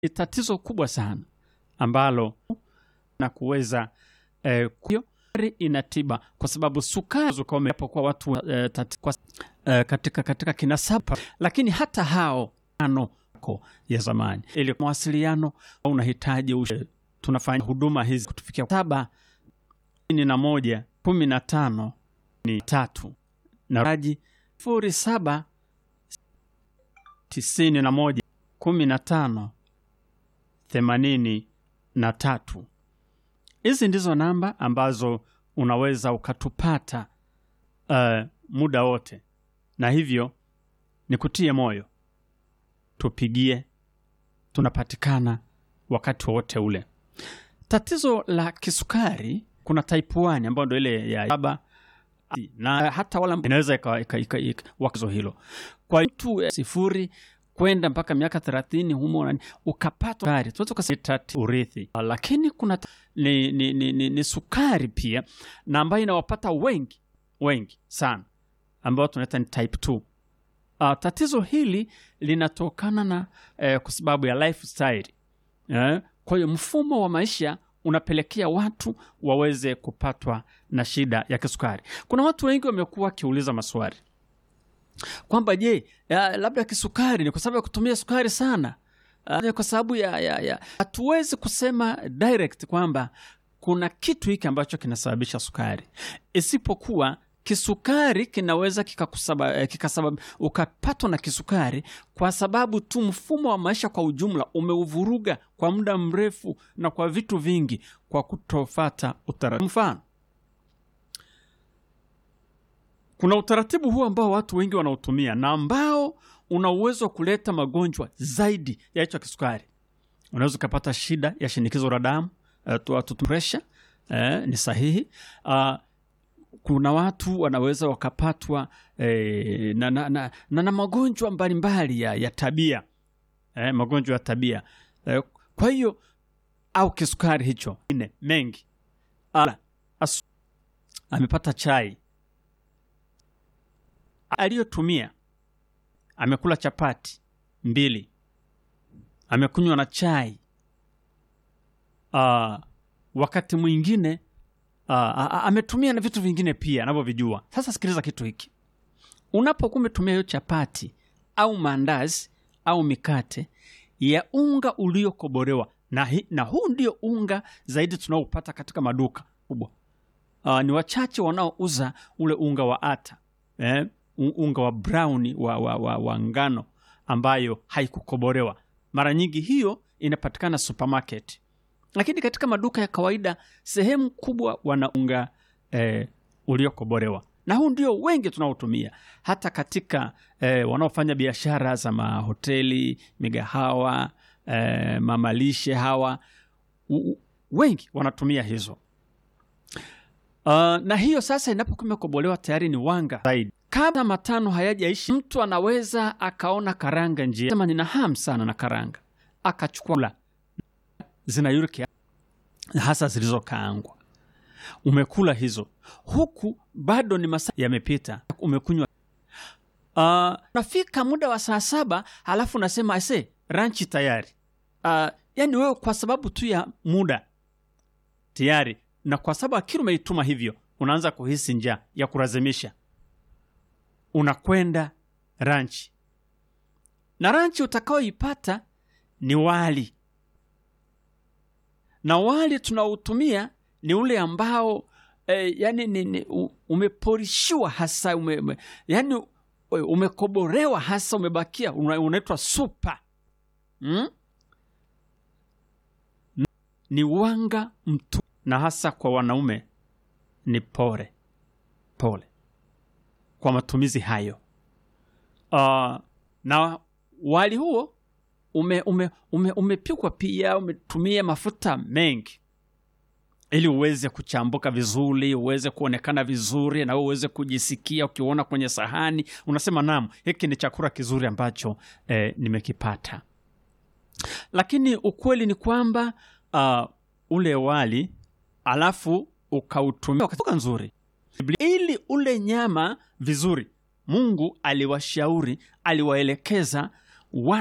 ni tatizo kubwa sana ambalo na kuweza eh, kuyo ina tiba kwa sababu sukari kwa watu eh, tati, kwa, eh, katika, katika kinasaba, lakini hata hao ano ya zamani ili mawasiliano unahitaji ushe, tunafanya huduma hizi kutufikia saba ini na moja kumi na tano ni tatu na raji sifuri saba tisini na moja kumi na tano themanini na tatu. Hizi ndizo namba ambazo unaweza ukatupata uh, muda wote, na hivyo nikutie moyo, tupigie, tunapatikana wakati wowote ule. Tatizo la kisukari kuna type 1 ambayo ndo ile ya saba na hata wala inaweza wakizo hilo kwa mtu sifuri kwenda mpaka miaka thelathini humo ukapata sukari tunaweza kusema urithi, lakini kuna ni, ni, ni, ni, ni sukari pia na ambayo inawapata wengi wengi sana ambao tunaita ni type 2. Uh, tatizo hili linatokana na eh, kwa sababu ya lifestyle eh, kwa hiyo mfumo wa maisha unapelekea watu waweze kupatwa na shida ya kisukari. Kuna watu wengi wamekuwa wakiuliza maswali kwamba je, labda kisukari ni kwa sababu ya kutumia sukari sana, uh, kwa sababu ya, ya, ya. Hatuwezi kusema direct kwamba kuna kitu hiki ambacho kinasababisha sukari, isipokuwa kisukari kinaweza kikasabab kika ukapatwa na kisukari kwa sababu tu mfumo wa maisha kwa ujumla umeuvuruga kwa muda mrefu na kwa vitu vingi, kwa kutofata utaratibu. Mfano, kuna utaratibu huu ambao watu wengi wanautumia na ambao una uwezo wa kuleta magonjwa zaidi ya hicho kisukari. Unaweza ukapata shida ya shinikizo la damu, uh, pressure, uh, ni sahihi uh, kuna watu wanaweza wakapatwa eh, na, na, na, na, na magonjwa mbalimbali ya, ya tabia eh, magonjwa ya tabia eh, kwa hiyo au kisukari hicho ine mengi ala, asu, amepata chai aliyotumia, amekula chapati mbili, amekunywa na chai uh, wakati mwingine Uh, ametumia na vitu vingine pia anavyovijua. Sasa sikiliza kitu hiki, unapokuwa umetumia hiyo chapati au maandazi au mikate ya unga uliokobolewa na, na huu ndio unga zaidi tunaopata katika maduka kubwa. Uh, ni wachache wanaouza ule unga wa ata eh, unga wa brown wa, wa, wa, wa ngano ambayo haikukobolewa. Mara nyingi hiyo inapatikana supermarket lakini katika maduka ya kawaida sehemu kubwa wanaunga eh, uliokobolewa na huu ndio wengi tunaotumia hata katika eh, wanaofanya biashara za mahoteli, migahawa, eh, mamalishe hawa u, wengi wanatumia hizo. Uh, na hiyo sasa inapokuwa imekobolewa tayari ni wanga zaidi. Kabla matano hayajaishi, mtu anaweza akaona karanga njia, sema nina hamu sana na karanga, akachukua zina uric hasa zilizokaangwa, umekula hizo, huku bado ni masaa yamepita, umekunywa. Uh, nafika muda wa saa saba halafu nasema ase ranchi tayari. Uh, yani wewe kwa sababu tu ya muda tayari, na kwa sababu akili umeituma hivyo, unaanza kuhisi njaa ya kulazimisha, unakwenda ranchi, na ranchi utakaoipata ni wali na wali tunaotumia ni ule ambao eh, yani ni, ni, umeporishiwa hasa ume, ume, yani umekoborewa hasa umebakia unaitwa supa hmm? Ni wanga mtu, na hasa kwa wanaume ni pole pole kwa matumizi hayo. Uh, na wali huo ume, ume, ume, umepikwa pia, umetumia mafuta mengi ili uweze kuchambuka vizuri, uweze kuonekana vizuri, na uweze kujisikia ukiona kwenye sahani unasema naam, hiki ni chakula kizuri ambacho eh, nimekipata. Lakini ukweli ni kwamba uh, ule wali alafu ukautumia wakati nzuri ili ule nyama vizuri. Mungu aliwashauri, aliwaelekeza